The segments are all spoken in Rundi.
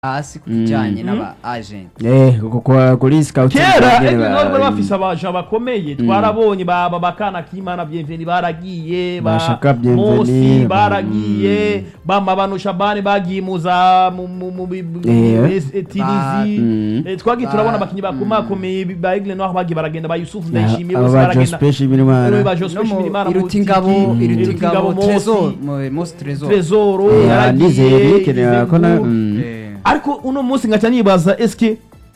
hasi ku kijyanye n'aba agenti eh kuko kuri scout kera ejo bari bafise abaja bakomeye twarabonye ba ba- bakana kimana bienveni baragiye ba Bashaka Bienveni, mosi ba- baragiye bama bano shabani bagiye muza mu mu mu bi- bi- Eh. es- eh, tinizi Mm. Eh, twagiye Ba- turabona abakinyi bakomakomeye ba Aigle Noir bagiye baragenda ba Yusuf Ndayishimiye aba bose ba baragenda Jospeh Birimana Eh, ba no Jospeh mu Shimirimana irutingabo Mutiki, irutingabo Mosi, trezor mu- mosi trezor Trezoro Eh, yaragiye ndizeye bikenera ko na Izengu. mm. Eh, ariko uno munsi ngaca nibaza eske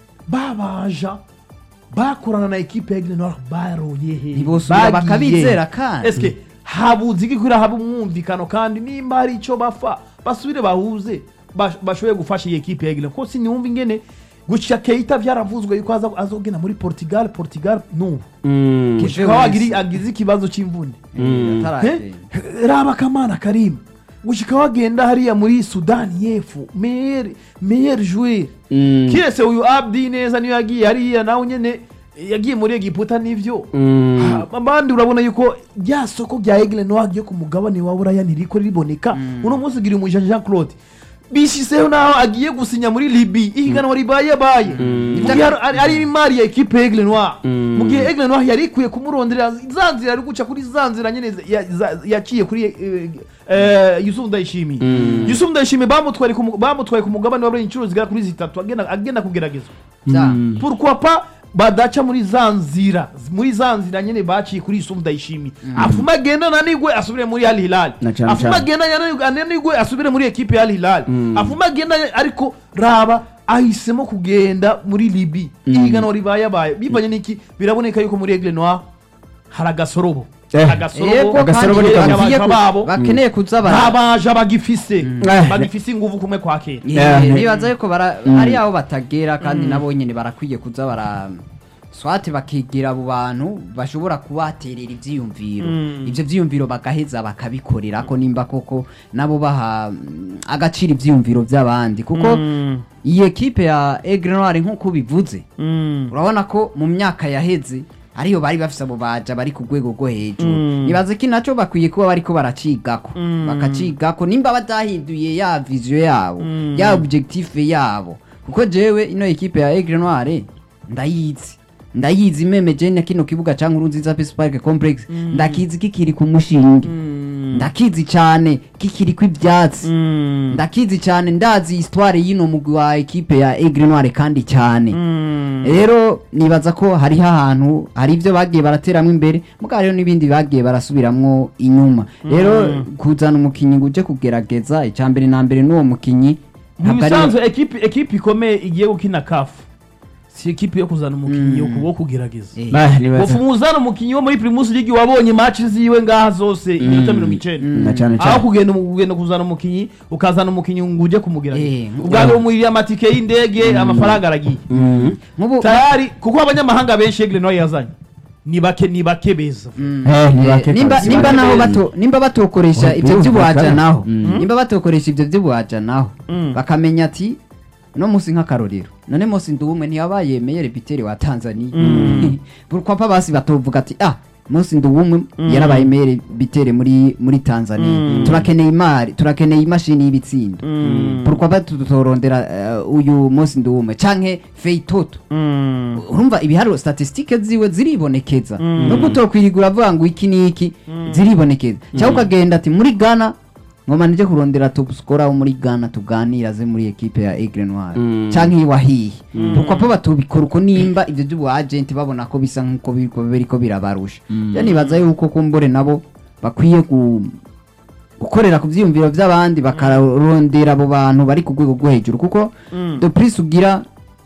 babaja bakorana na ekipe ya Aigle Noir baroye he ntibosubira Bagiye. bakabizera kandi eske habuze iki kugira haba umwumvikano kandi nimba hari icyo bafa basubire bahuze bash- bashoboye gufasha iyi ekipe ya Aigle ko sinumva ingene guca Keita vyaravuzwe yuko aza azogenda muri Portugal Portugal nubu Mm. Ke- gushika wagiri agize ikibazo c'imvune eh, ataragenda. Eh, raba kamana karimu gushika wagenda hariya muri sudani y'epfo meyer meyer joueur Mm. kiretse uyu abdi neza niyo yagiye hariya nawe nyene yagiye muri egiputa n'ivyo Mm. Ha, abandi urabona yuko rya soko rya Aigle Noir ryo ku mugabane wa buraya ntiriko riboneka uno munsi gira umuja Jean Claude bishiseho naho agiye gusinya muri libi ihiganwa ribaye baye mu gihe ari- ari- ari imari ya ekipe ya Aigle Noir Mm. mu gihe Aigle Noir yari ikwiye kumurondera za nzira ari guca kuri za nzira nyene ya- za- yaciye kuri eh, eh, Yusuf Ndayishimiye Mm. Yusuf Ndayishimiye bamutwaye ku mu- bamutwaye ku mugabane wa buraya inshuro zigera kuri zitatu agenda agenda kugeragezwa Bya- Mm. pourquoi pas badaca muri za nzira muri za nzira nyene baciye kuri Yusuf Ndayishimiye afuma agenda nanigwe asubire muri Al Hilal Na cane afuma cane. agenda yananigwe- ananigwe asubire muri ekipe ya Al Hilal Mm. afuma agenda ariko raba ahisemo kugenda muri Libi ihiganwa ribaye abaye bivanye n'iki biraboneka yuko muri Aigle Noir hari agasorobo Eh. agasorobo Yego, Agasorobo kandi ni kamwe. bagiye ku- Abaja babo bakeneye kuza bara ntabaja bagifise Eh. bagifise inguvu kumwe kwa kera Yeah. Eh, nibaza yuko bara hari aho batagera kandi nabo nyene barakwiye kuza bara swati bakigira abo bantu bashobora kubaterera ivyiyumviro Mm. ivyo vyiyumviro bagaheza bakabikorera ko nimba koko nabo baha mm, agaciro ivyiyumviro vy'abandi kuko Mm. iyi ekipe ya Aigle Noir nk'uko bivuze Mm. urabona ko mu myaka yaheze ariyo bari bafise abo baja bari ku rwego rwo hejuru Mm. nibaze ko naco bakwiye kuba bariko baracigako Mm. bakacigako nimba badahinduye ya vision yabo Mm. ya objectif yabo kuko jewe ino ekipe ya Aigle Noir ndayizi ndayizi imemeje na kino kibuga ca Nkurunziza Peace Park Complex ndakizi kikiri ku mushinge ndakizi cane kikiri kw'ivyatsi Mm. ndakizi cane ndazi histoire y'ino mugwi wa ekipe ya Aigle Noir kandi cyane Mm. rero nibaza ko hariho ahantu hari ibyo bagiye barateramwo imbere mugabo hariho n'ibindi bagiye barasubiramwo inyuma rero kuzana umukinnyi ngo uje kugerageza icya mbere na mbere n'uwo mukinnyi mu ntabwo ari bisanzwe ekipi ekipi ikomeye igiye gukina kafu si ekipi yo kuzana umukinnyi wo wo kugerageza Eh, Bah, nibaza- wofu muzana umukinnyi wo muri primus ligi wabonye match ziwe ngaha zose iminota mirongo icenda na cyane aho cyane kugenda mu- kugenda kuzana umukinnyi ukazana umukinnyi ngo uje kumugerageza Eh, ubwawe umuririye amatike y'indege amafaranga aragiye Mm. nk'ubu tayari kuko abanyamahanga benshi Aigle Noir yazanye ni bake ni bake beza Mm. Eh, ni Eh, bake nimba kabisa. nimba Bake naho beza. bato nimba batokoresha Oh, ibyo by'ubuhaja byumvikana. naho Mm. nimba batokoresha ibyo by'ubuhaja naho Mm. bakamenya ati no musi nk'akarorero none musi nduwumwe ntiyabaye meyere biteri wa Tanzania Mm. burkwapa basi batovuga ati ah musi nduwumwe yarabaye meyere bitere muri muri Tanzania Mm. turakeneye imari turakeneye imashini y'ibitsindo Mm. burkwapa tutorondera eh, uyu musi nduwumwe canke feitoto Mm. urumva ibiharuro statistike ziwe ziribonekeza Mm. nubwo utokwirigura avuga ngo iki n'iki ziribonekeza cyangwa ukagenda ati muri ghana ngoma nije kurondera top scorer wo muri ghana tuganira ze muri ekipe ya Aigle Noir Mm. canke iwahiye pourquoi pas batubikora uko nimba ivyo by'ubu agent babona ko bisa nk'uko biriko biriko birabarusha ya nibaza yuko kumbure nabo bakwiye ku gukorera ku vyiyumviro vy'abandi bakarondera abo bantu bari ku rwego rwo hejuru kuko Mm. de plus ugira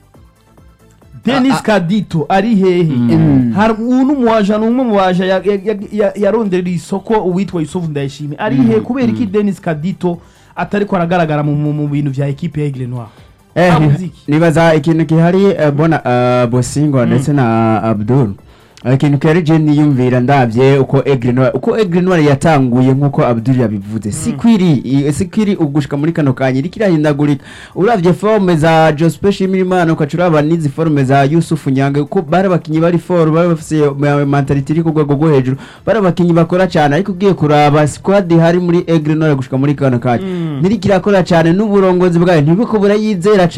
Dennis Ah, ah. Kadito ari hehe Mm. hari uno muwaja ni umwe mu baja ya- ya- ya- ya- yaronderera isoko uwitwa Yusuf Ndayishimiye ari hehe kubera iki Dennis Kadito atariko aragaragara mu- mu mu bintu vya ekipe ya Aigle Noir Eh, Habuze iki? nibaza ikintu gihari eh, bona eh, bosingo ndetse na abdul ikintu kari je niyumvira ndavye uko Aigle Noir uko Aigle Noir yatanguye nkuko Abdul yabivuze si kwiri i- si kwiri ugushika muri kano kanya iriko irahindagurika uravye forme za Joseph Shimirimana ukacuraba n'izi forme za Yusuf Nyange uko bari abakinyi bari for bari bafise ma- mentality iri ku rwego rwo hejuru bari abakinyi bakora cyane ariko ugiye kuraba squad hari muri Aigle Noir gushika muri kano kanya ntiriko irakora cyane n'uburongozi bwayo ntibiko burayizera